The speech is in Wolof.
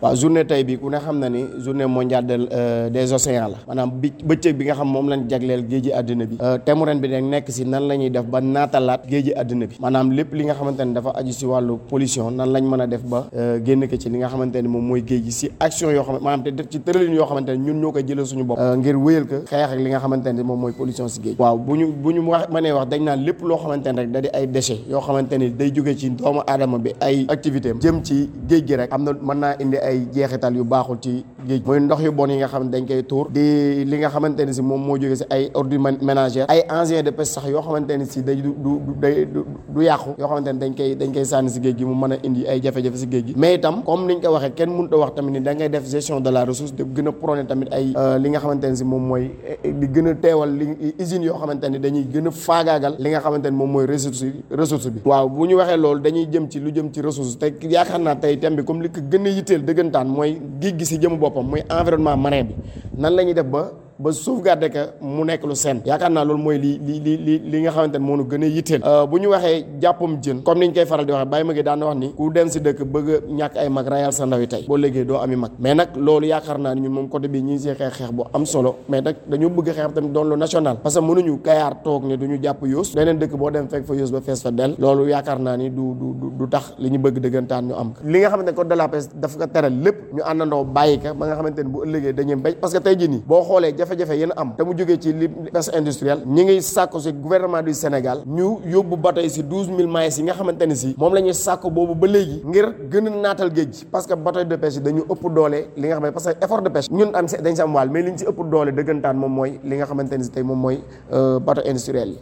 waaw journée tey bi ku ne xam na ni journée mondiale de des océans la maanaam bi bëccëg bi nga xam moom lañ jagleel géeji àddina bi thème ren bi nag nekk si nan la ñuy def ba naatalaat géeji àddina bi maanaam lépp li nga xamante ne dafa aju si wàllu pollution nan lañ mën a def ba génn ko ci li nga xamante ne moom mooy géej gi si action yoo xam maanaam te def ci tëralin yoo xamante ne ñun ñoo koy jëlee suñu bopp ngir wéyal ko xeex ak li nga xamante ne moom mooy pollution si géej waaw bu ñu bu ñu wax mënee wax dañ naan lépp loo xamante ne rek da di ay déchets yoo xamante ni day jóge ci doomu aadama bi ay activité am jëm ci géej gi rek am na mën naa indi ay jeexital yu baaxul ci géej muy ndox yu bon yi nga xam ne dañ koy tuur di li nga xamante ne si moom moo jóge si ay ordures ménagères ay engins de pêche sax yoo xamante ne si day du du day du yàqu yoo xamante ne dañ koy dañ koy sànni si géej gi mu mën a indi ay jafe-jafe si géej gi mais itam comme niñ ko waxee kenn mënut a wax tamit ni da ngay def gestion de la ressource de gën a prôné tamit ay li nga xamante ne si moom mooy di gën a teewal li usines yoo xamante ne dañuy gën a faagaagal li nga xamante ne moom mooy ressource ressource bi waaw bu ñu waxee loolu dañuy jëm ci lu jëm ci ressource te yaakaar naa tey thème bi comme li ko gën a yitteel dëggantaan mooy géej gi si jëmu boppam muy environnement marin bi nan la ñuy def ba ba sauvegarder que mu nekk lu seen yaakaar naa loolu mooy li li li li li nga xamante ne moo nu gën a yitteel bu ñu waxee jàppam jën comme niñ koy faral di waxee bàyyi ma gi daan na wax ni ku dem si dëkk bëgg a ñàkk ay mag rayal sa ndaw yi tey boo léegi doo ami mag mais nag loolu yaakaar naa ni ñun moom côté bi ñi ngi see xeex xeex bu am solo mais nag dañoo bëgg xeex tamit doon lu national parce que mënuñu kayaar toog ne du ñu jàpp yoos leneen dëkk boo dem fekk fa yoos ba fees fa del loolu yaakaar naa ni du du du tax li ñu bëgg dëggantaan ñu am ko li nga xamante ne code de la pêche dafa ko teral lépp ñu àndandoo bàyyi ko ba nga xamante ne bu ëllëgee dañuy béy parce que tey jii nii boo xoolee jafe-jafe yéen am mu jógee ci li pêche industrielle ñi ngi sàkku si gouvernement du Sénégal ñu yóbbu bateau yi si douze mille miles yi nga xamante ne si moom la ñuy sàkku boobu ba léegi ngir gën a naatal géej parce que bateau de pêche yi dañu ëpp doole li nga xam ne parce que effort de pêche ñun am dañ si am wàll mais li ñu si ëpp doole dëggantaan moom mooy li nga xamante ne si tey moom mooy bateau industriel yi